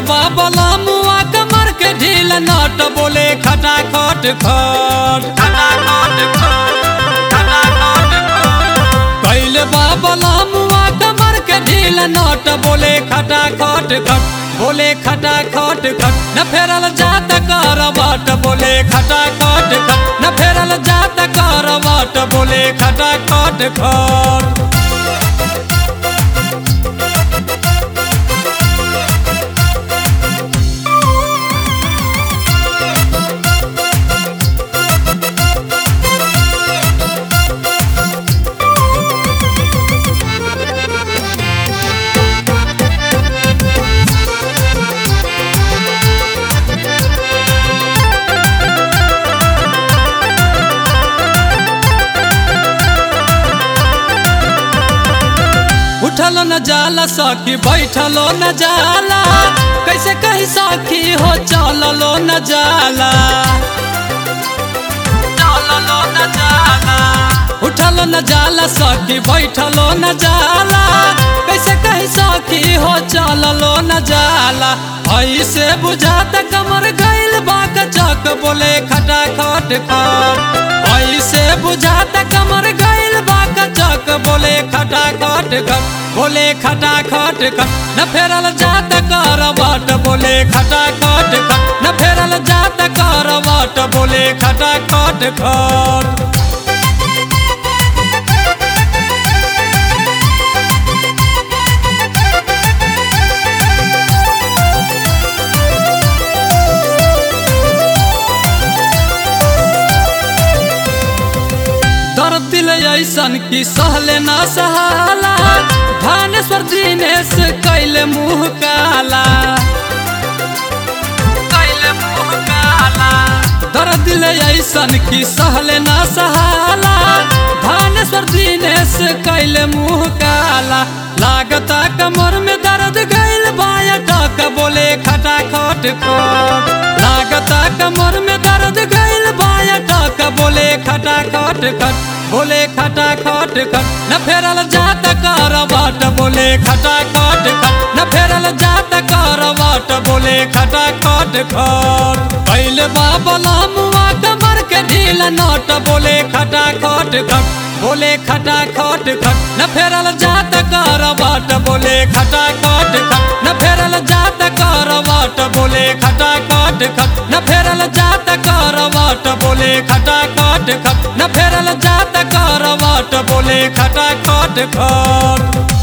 बाबला मुआ कमर के ढील नट बोले खटा खट खट खटा खट खट खटा खट खट कैले बाबला मुआ कमर के ढील नट बोले खटा खट खट बोले खटा खट खट न फेरल जात करवट बोले खटा खट खट न फेरल जात करवट बोले खटा खट खट उठलो न जाला सखी बैठलो न जाला कैसे कही सखी हो चललो न जाला चललो न जाला उठलो न जाला सखी बैठलो न जाला कैसे कही सखी हो चललो न जाला ऐसे बुझाता कमर गइल बाक चक बोले खटा खट खट ऐसे बुझाता कमर गइल बाक चक बोले खटा खट खट बोले खटा खट खट न फेरल जात करवट बोले खटा खट खट न फेरल जात करवट बोले खटा खट खट दर्द दिल ऐसन की सहले ना सहाला धानेश्वर दिनेश कैले मुँह काला कैले मुँह काला दर्द दिल ऐसन की सहले ना सहाला धानेश्वर दिनेश कैले मुँह काला लागता कमर में दर्द गइल बाया टक बोले खटा खट खट लागता कमर में दर्द गइल बाया टक बोले खटा खट खट बोले खटा खट खट न फेरल जात करवट बोले खटा खट खट न फेरल जात करवट बोले खटा खट खट कैले बाबला मुआ कमर के ढील नट बोले खटा खट खट बोले खटा खट खट न फेरल जात करवट बोले खटा खट खट न फेरल जात करवट बोले खटा खट खट न फेरल जात करवट बोले खटा खट खट न फेरल जात करवट बोले खटा खट खट